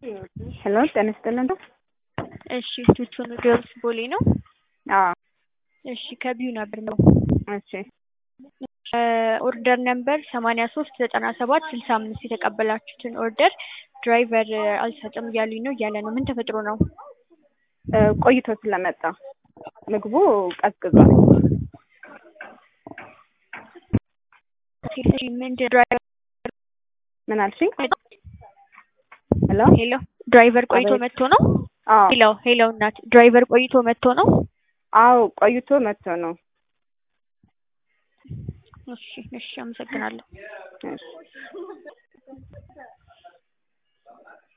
ሄሎ ጤና ይስጥልን። እሺ ቱቱ ኑዶልስ ቦሌ ነው። አዎ እሺ ከቢዩ ነበር ነው። እሺ ኦርደር ነምበር ሰማንያ ሶስት ዘጠና ሰባት ስልሳ አምስት የተቀበላችሁትን ኦርደር ድራይቨር አልሰጥም እያሉኝ ነው እያለ ነው። ምን ተፈጥሮ ነው? እ ቆይቶ ስለመጣ ምግቡ ቀዝቅዟል። ምንድን ድራይቨር ምን አልሽኝ? ሄሎ ሄሎ ድራይቨር ቆይቶ አቤት። መጥቶ ነው? አዎ ሄሎ ሄሎ እናት ድራይቨር ቆይቶ መጥቶ ነው? አዎ ቆይቶ መጥቶ ነው። እሺ እሺ አመሰግናለሁ። እሺ